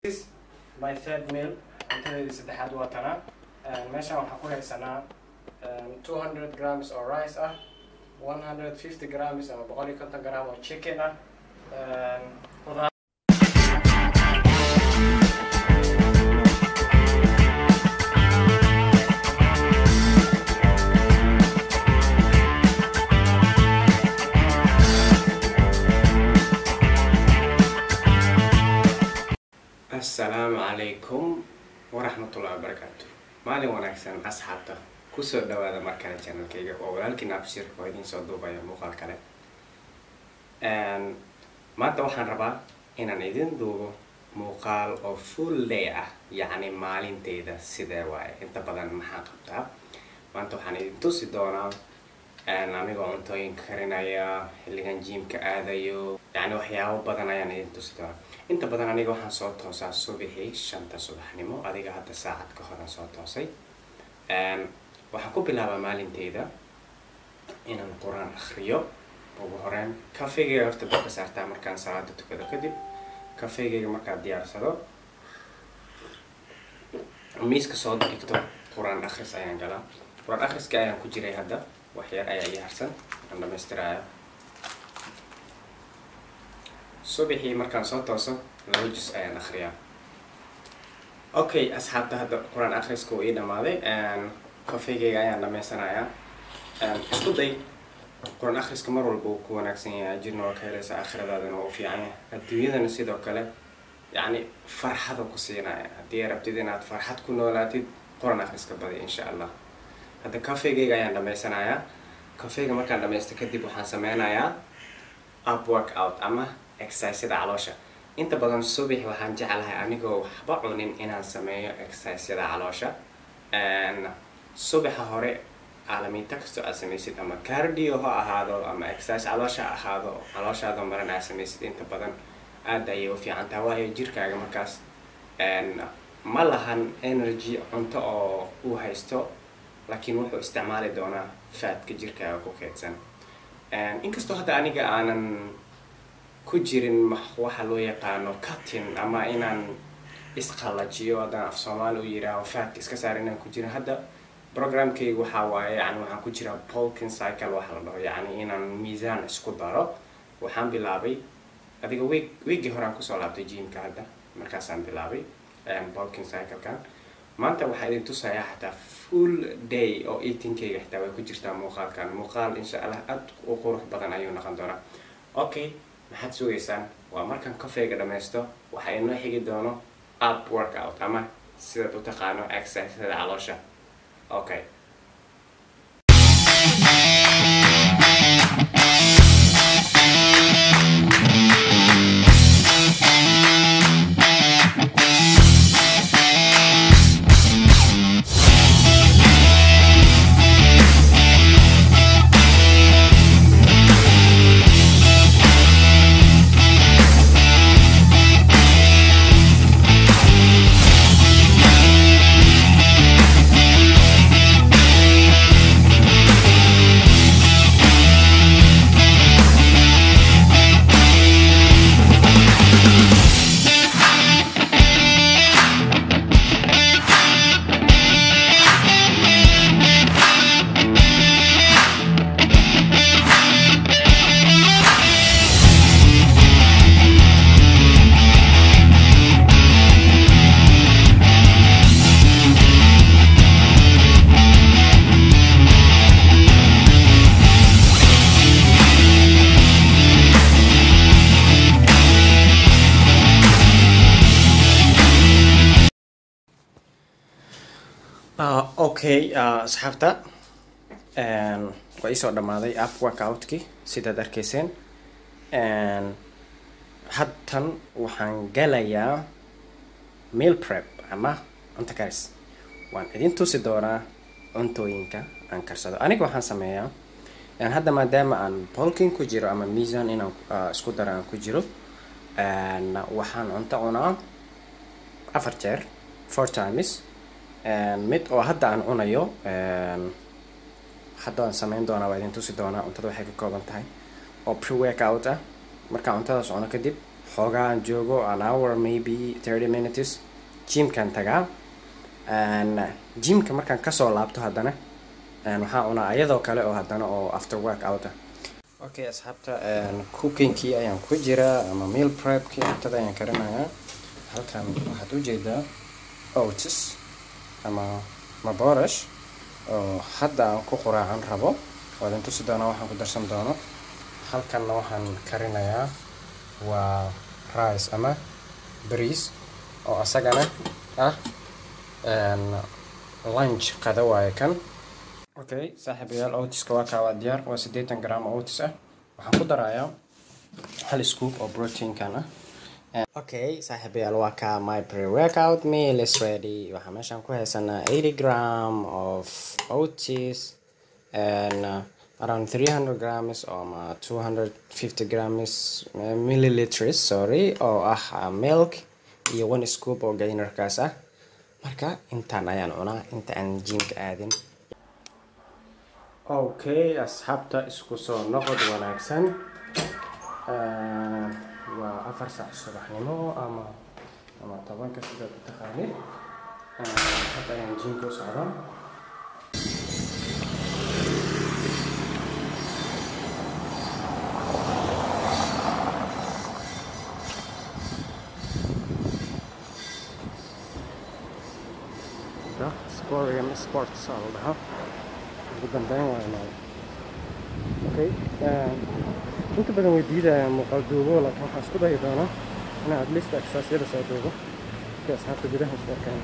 my third meal cuntadeedii saddexaad waa tanaa meeshaan waxaan ku haysanaa two hundred grams oo rice ah one hundred fifty grams ama boqol iyo konton gram oo chicken ah qudaar assalaamu calaykum waraxmatullahi wabarakaatu maalin wanaagsan asxaabta kusoo dhawaada markale channelkayga oo walaalkiin abshir oo idiin soo duubaya muuqaal kale maanta waxaan rabaa inaan idin duubo muuqaal oo full day ah yacni maalinteyda sidee waaye inta badan maxaa qabtaa maanta waxaan idin tusi doonaa anigoo cuntooyinka karinaya xilligan jiimka aadayo yacni waxyaabo badan ayaan idin tusi doonaa inta badan aniga waxaan soo toosaa subixii shanta subaxnimo adiga hadda saacad ka horan soo toosay waxaan ku bilaabaa maalinteyda inaan qur-aan akriyo ugu horeyn kafeygayga horta dabka saartaa markaan salaada tukado kadib kafeygayga markaad diyaarsado miiska soo dhigto qur-aan akhris ayaan galaa qur-aan akhriska ayaan ku jiray hadda waxyar ayaa ii harsan aan dhamaystiraayo subaxii markaan soo tooso laba jus ayaan akriyaa okay asxaabta hadda qur-aan akhriska uu ii dhamaaday kafeygayga ayaan dhamaysanayaa isku day qur-aan akhriska mar walba uu ku wanaagsan yahay ajirna waa ka helaysa aakhiradaadana waa u fiican yahay adduunyadana sidoo kale yacni farxada ku siinaya haddii ay rabtid inaad farxad ku noolaatid qur-aan akhriska badi insha allah hadda kafeygayga ayaan dhamaysanayaa kafeyga markaan dhamaysto kadib waxaan sameynayaa up work out ama exercisada caloosha inta badan subax waxaan jeclahay anigoo waxba cunin inaan sameeyo exercisada caloosha subaxa hore caalamiinta kastoo aad samaysid ama cardio ha ahaado ama exercise caloosha ha ahaado calooshaada maran aad samaysid inta badan aada ayay u fiican taha waayo jirkaaga markaas ma lahan energy cunto oo uu haysto laakiin wuxuu isticmaali doonaa faadka jirkaaga ku keedsan inkastoo hadda aniga aanan ku jirin waxa loo yaqaano cutting ama inaan isqalajiyo haddaan af soomaali u yiraaho faadka iska saar inaan ku jirin hadda programkayga waxaa waaye yani waxaan ku jiraa polkin cycle waxa la dhaho yacni inaan miisaan isku daro waxaan bilaabay adiga week weekii horaan kusoo laabtay jimka hadda markaasaan bilaabay polkin cyclekan maanta waxaa idin tusayaa xataa full day oo eatingkayga xitaa way ku jirtaa muuqaalkan muuqaal insha allah aad u qurux badan ayuu noqon doonaa okay maxaad sugaysaan waa markaan kafeyga dhamaysto waxaa inoo xigi doono up workout ama sidaad u taqaano exercisada caloosha okay okay asxaabta waa iisoo dhamaaday app workoutki sidaad arkayseen hadtan waxaan galayaa meal prep ama cunto karis waan idin tusi doonaa cuntooyinka aan karsado aniga waxaan sameeyaa hadda maadaama aan bolkin ku jiro ama miisan inaan isku daro aan ku jiro waxaan cunto cunaa afar jeer four times mid oo hadda aan cunayo hadda aan sameyn doonaa waa idin tusi doonaa cuntada waxay ka kooban tahay oo pre workout ah markaan cuntadaas cuno kadib xoogaa aan joogo an hour maybe thirty minutes jimkaan tagaa jimka markaan kasoo laabto haddana waxaan cunaa iyadoo kale oo haddana oo after work outa okay asxaabta cookingkii ayaan ku jiraa ama meal prepkii cuntada ayaan karinayaa halkan waxaad ujeedaa otis ama maborash oo hadda aan ku quraacan rabo oo idin tusi doonaa waxaan ku darsan doono halkanna waxaan karinayaa waa rice ama bariis oo asagana ah lunch qada waaye kan okay saaxiibayaal otiska waa kaa waa diyaar waa siddeetan gram oo otis ah waxaan ku darayaa hal scoop oo proteinkan ah okay saaxiibayaal waa kaa my pre-workout meal is ready waxaa meeshaan ku haysanaa eighty gram of otis and uh, around 300 grams or 250 grams milliliters sorry oo ah milk iyo one scoop oo gainerkaas ah marka intaan ayaan cunaa inta aan jimka aadin okay asxaabta isku soo noqod wanaagsan waa afar saac subaxnimo ama ama tobanka sidaad u taqaanid hadda ayaan jimka u socdaa sporium sports aa la dhahaa ugu dambeyn waa imaada okay inta badan way diidayaan muuqaal duubo laakiin waxaan isku dayi doonaa inaan at least exercisyada soo duubo si asxaabta gudaha isku arkaan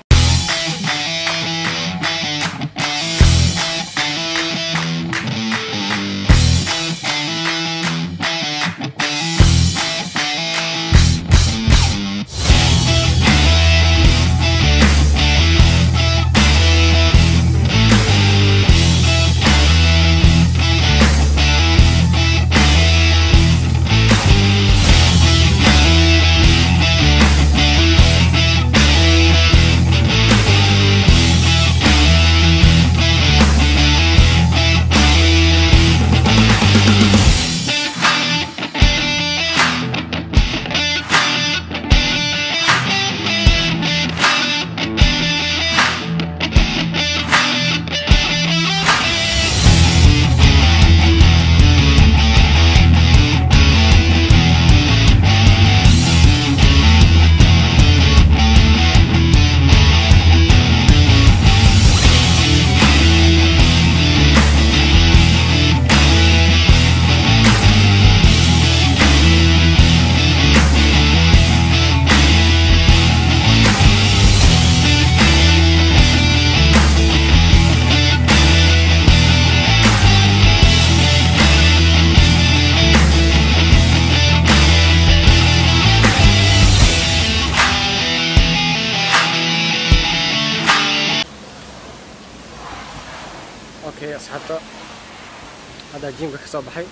okay asxaabta haddaa jimka ka soo baxay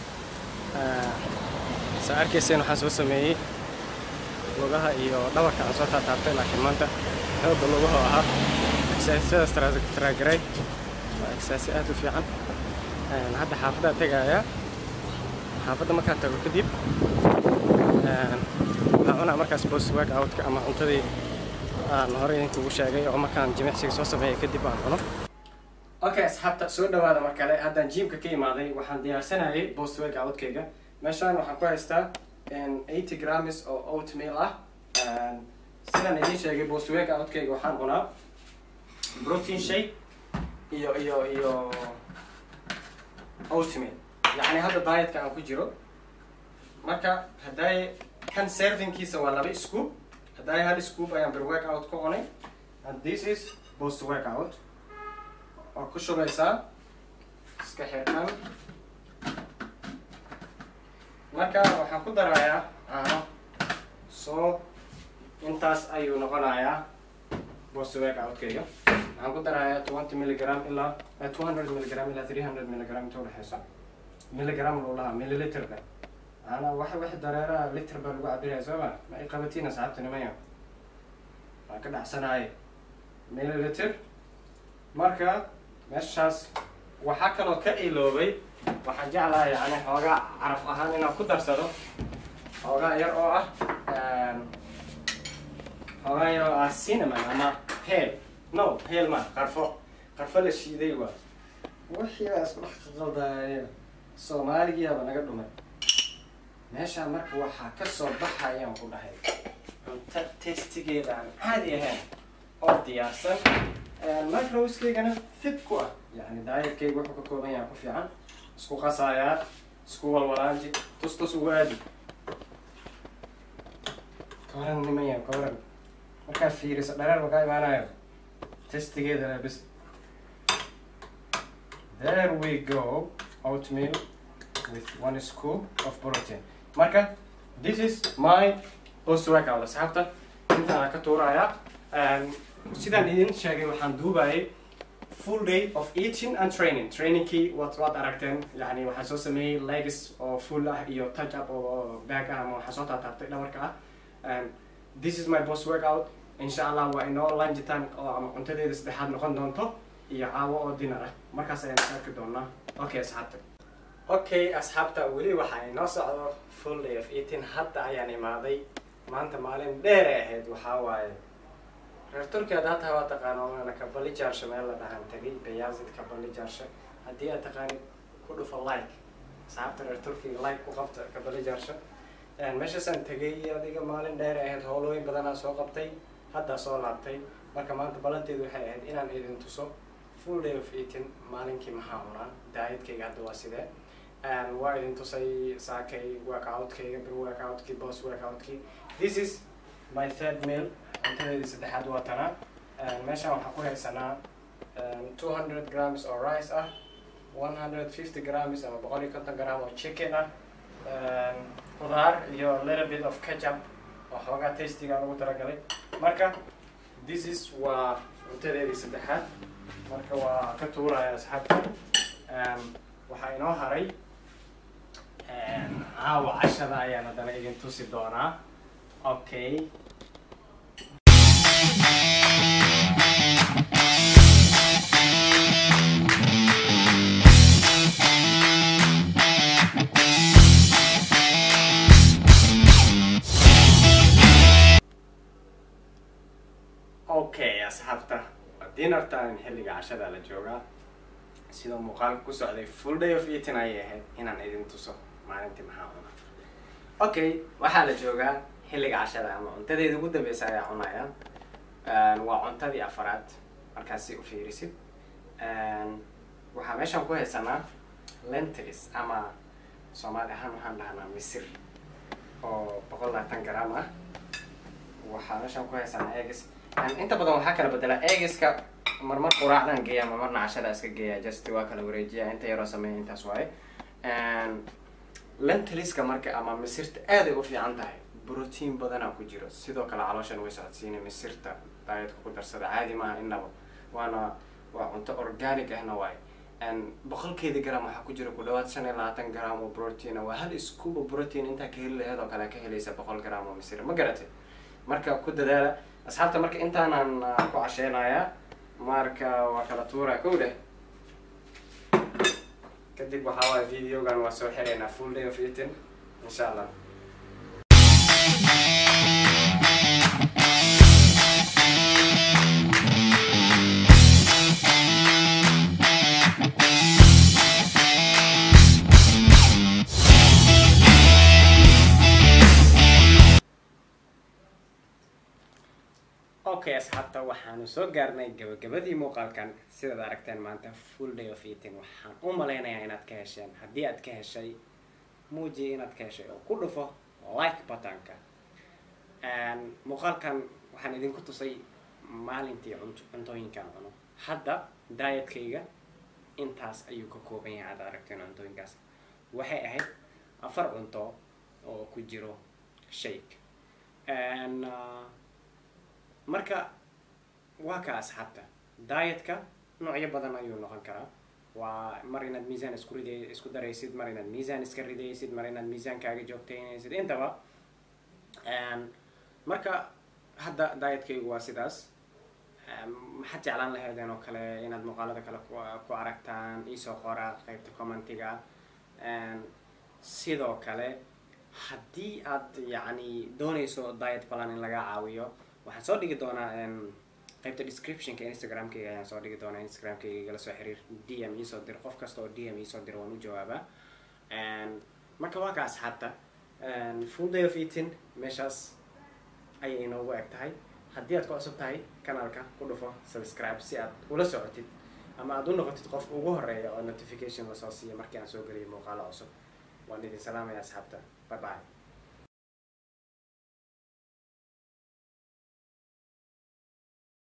saa arkayseen waxaan soo sameeyey lugaha iyo dhabarka aan soo taataabtay laakiin maanta xooga lugaha ahaa exercisadaas taraagaray waa exercise aad u fiican hadda xaafaddaa tegayaa xaafadda markaan tago kadib waxaan cunaa markaas post work outka ama cuntadii aan horey idinkugu sheegay oo markaan jimicsiga soo sameeyay kadib aan cuno okay asxaabta soo dhawaada mar kale haddaan jimka ka imaaday waxaan diyaarsanayay post work outkayga meeshaan waxaan ku haystaa eighty grams oo oatmeal ah sidaan idiin sheegay post work outkayga waxaan cunaa protein shake iyo iyo iyo oatmeal yacni hadda dietka aan ku jiro marka hadday kan servingkiisa waa laba scoop hadday hal scoop ayaan bir work out ku cunay and this is post work out waa ku shubaysaa iska xirkan marka waxaan ku darayaa caano soo intaas ayuu noqonayaa post work outkayga waxaan ku darayaa twenty milligram ilaa two hundred milligram ilaa three hundred milligram inta udhexeysa milligram loo lahaa milliliterka ana wax wax dareeraha liter baa lagu cabiraya soo ma ma i qabatiin asxaabta nimaya waan ka dhacsanaaye milliliter marka meeshaas waxaa kaloo ka iloobay waxaan jeclahay yani xoogaa caraf ahaan inaan ku darsado xoogaa yar oo ah xoogaa yar oo ah cinnamon ama heel no heel ma qarfo qarfo la shiiday waa wixii baa isku dhex qaldaya soomaaligiyaaba naga dhumay meeshaa marka waxaa ka soo baxayaan ku dhahay cunto testigeeda aan caadi ahayn oo diyaarsan microwskeygana fit ku ah yani daayadkeyga wuxuu ka kooban yahay ku fiican isku qasayaa isku walwalaanji tus tus ugu aadi kawaran nimaya kawaran markaa fiiriso dhareer makaa imaanayo testigeedana bis there we go oatmeal with one scoop of protein marka this is my post workout asxaabta intaana ka tuuraya sidaan idin sheegay waxaan duubayay full day of eating and training trainingkii waad waad aragteen yani waxaan soo sameeyey legs oo full ah iyo touch up oo back ah ama waxaan soo taataabtay dhabarka ah and this is my post workout insha allah waa inoo lunch time oo ama cuntadeeda saddexaad noqon doonto iyo caawo oo dinner ah markaas ayaan arki doonaa okay asxaabta okay asxaabta weli waxaa inoo socdo full day of eating hadda ayaan imaaday maanta maalin dheer ay ahayd waxaa waaye reer turkiya haddaa tahay waa taqaano waana kabali jaarsho meel la dhahan tagay bayazid kabali jaarsho haddii aad taqaanid ku dhufo like asxaabta reer turkiga like ku qabta kabali jaarsho meeshaasaan tegay adiga maalin dheer ay ahayd howlooyin badanaa soo qabtay haddaa soo laabtay marka maanta balanteedu waxay ahayd inaan idin tuso full day of eating maalinkii maxaa cunaa daayadkayga hadda waa sidee waa idin tusay saakay workoutkayga bir workoutkii boss workoutkii this is my third meal cuntadeedii saddexaad waa tanaa meeshaan waxaan ku haysanaa two hundred grams oo rice ah one hundred fifty grams ama boqol iyo konton gram oo chicken ah khudaar iyo little bit of ketchup oo xoogaa tastiga lagu talagalay marka this is waa cuntadeedii saddexaad marka waa ka tuuraya asxaabta waxaa inoo haray caawa cashada ayaan haddana idin tusi doonaa okay okay asxaabta dinner time xilliga cashada la joogaa sidoo muuqaalka ku socday full day of eating ayay ahayd inaan idin tuso maalintii maxaa cunaa okay waxaa la joogaa xilliga cashada ama cuntadeeda ugu dambeysa ayaa cunaya waa cuntadii afaraad markaasi u fiirisid waxaa meeshaan ku haysanaa lentils ama soomaali ahaan waxaan dhahnaa misir oo boqol labaatan gram ah waxaa meeshaan ku haysanaa egis inta badan waxaa kala bedelaa egiska marmar quraacdan geeya marmarna cashada iska geeya just waa kala wareejiya inta yaroo sameeya intaas waaye lentiliska marka ama misirta aaday u fiican tahay brotiin badanaa ku jiro sidoo kale calooshan way socodsiina misirta daayadka ku darsada caadi maaha innaba waana waa cunto organic ahna waaye boqolkeeda gram waxaa ku jira ku dhawaad shan iyo labaatan gram oo protein waa hal iskuba protein intaa ka heli laheed oo kale ka helaysa boqol gram oo misir ma garatay marka ku dadaala asxaabta marka intaanaan ku casheynayaa marka waa kala tuura kow dheh kadib waxaa waaya videogan waa soo xiraynaa full day of eating insha allah okay asxaabta waxaanu soo gaarnay gabagabadii muuqaalkan sidaad aragteen maanta full day of eating waxaan u malaynayaa inaad ka hesheen haddii aad ka heshay muujiya inaad ka heshay oo ku dhufo like buttonka muuqaalkan waxaan idinku tusay maalintii cunt cuntooyinkaan cuno hadda daayatkayga intaas ayuu ka kooban yahay aad aragteen cuntooyinkaas waxay ahayd afar cunto oo ku jiro shake marka waa ka asxaabta dietka noocyo badan ayuu noqon karaa waa mar inaad miisaan isku riday isku daraysid mar inaad miisaan iska ridaysid mar inaad miisaankaaga joogtaynaysid intaba marka hadda dietkaygu waa sidaas maxaad jeclaan lahaydeen oo kale inaad muuqaalada kale ku aragtaan iisoo qora qeybta commentiga sidoo kale haddii aad yacni doonayso diet plan in laga caawiyo waxaan soo dhigi doonaa em, qaybta descriptionka instagramkayga ayaan soo dhigi doonaa instagramkayga igala soo xiriir d m iisoo dir qof kasta oo d m iisoo dira waan u jawaabaa And marka waa ka asxaabta And full day of eating meeshaas ayay inoogu eg tahay haddii aad ku cusub tahay kanaalka ku dhufo subscribe si aad ula socotid ama aad u noqotid qof ugu horeeya oo notification lasoo siiya markii aan soo geliyo muuqaalo cusub waan idin salaamaya asxaabta bye bye